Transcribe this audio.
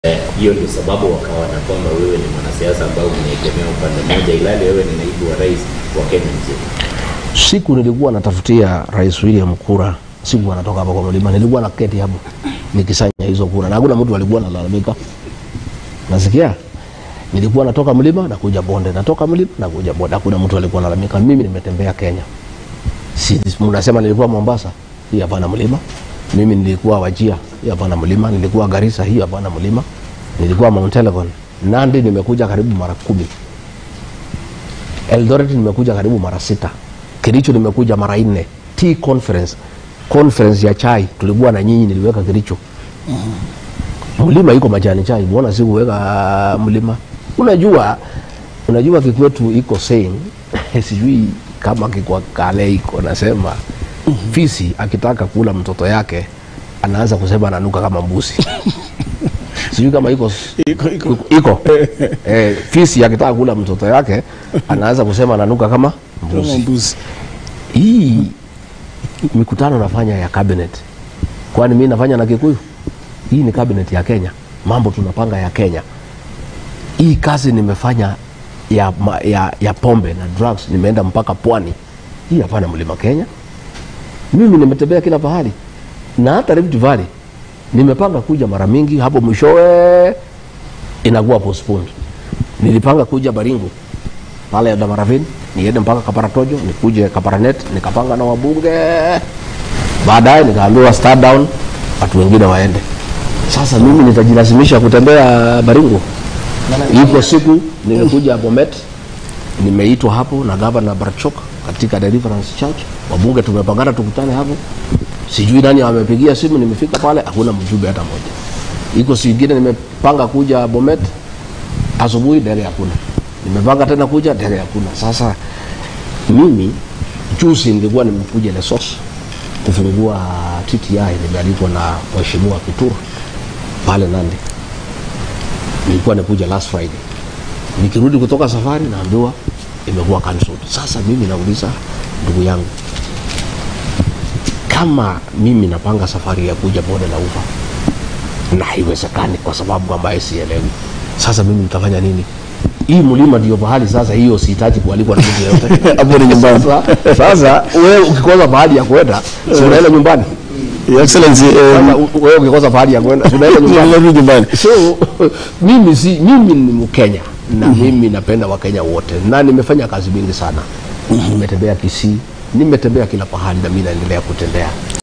hiyo ndio sababu wakawa na kwamba wewe ni mwanasiasa ambao umeegemea upande mmoja, ilali wewe ni naibu wa rais wa Kenya nzima. Siku nilikuwa natafutia Rais William kura, siku anatoka hapo kwa mlima, nilikuwa naketi hapo nikisanya hizo kura, na hakuna mtu alikuwa analalamika. Nasikia nilikuwa natoka mlima na kuja bonde, natoka mlima na kuja bonde, hakuna mtu alikuwa analalamika. Mimi nimetembea Kenya, si mnasema nilikuwa Mombasa, hii hapana mlima. Mimi nilikuwa Wajia, hii hapana mlima. Nilikuwa Garissa, hii hapana mlima. Nilikuwa Mount Elgon, Nandi nimekuja karibu mara kumi. Eldoret nimekuja karibu mara sita. Kericho nimekuja mara nne. Tea conference, conference ya chai tulikuwa na nyinyi, niliweka Kericho. Mlima iko majani chai, mbona sikuweka mlima? Unajua, unajua kikwetu iko saying sijui kama kikwa kale iko nasema fisi akitaka kula mtoto yake anaanza kusema ananuka kama mbuzi sijui kama iko Iko, iko. iko eh, fisi akitaka kula mtoto yake anaanza kusema ananuka kama Kama mbuzi mbuzi. hii mikutano nafanya ya cabinet kwani mi nafanya na kikuyu hii ni cabinet ya kenya mambo tunapanga ya kenya hii kazi nimefanya ya, ma- ya, ya pombe na drugs nimeenda mpaka pwani hii hapana mlima kenya mimi nimetembea kila pahali na hata Rift Valley nimepanga kuja mara mingi hapo mwishowe inakuwa postponed nilipanga kuja baringo pale ya Damaravini niende mpaka Kaparatojo nikuje Kaparanet nikapanga na wabunge baadaye nikaambiwa start down watu wengine waende sasa mimi nitajilazimisha kutembea Baringo iko siku nimekuja Bomet nimeitwa hapo na gavana Barchok katika Deliverance Church wabunge tumepangana tukutane hapo sijui nani amepigia simu nimefika pale hakuna mjumbe hata moja iko siku ingine nimepanga kuja Bomet asubuhi ndege hakuna nimepanga tena kuja ndege hakuna sasa mimi juzi nilikuwa nimekuja Lesos kufungua TTI nimealikwa na mheshimiwa Kituru pale Nandi nilikuwa nikuja last Friday nikirudi kutoka safari naambiwa imekuwa cancelled sasa mimi nauliza ndugu yangu kama mimi napanga safari ya kuja bonde la ufa na haiwezekani kwa sababu ambaye sielewi sasa mimi nitafanya nini hii mlima ndio pahali sasa hiyo sihitaji kualikwa na mtu yeyote Hapo ni nyumbani. sasa, sasa wewe ukikosa pahali ya kwenda si unaenda nyumbani Your Excellency, sasa um, u- wewe ukikosa pahali ya kwenda si unaenda nyumbani tunarudi nyumbani. so mimi si mimi ni mkenya na mimi napenda wakenya wote na nimefanya kazi mingi sana nimetembea kisii nimetembea kila pahali na mi naendelea kutembea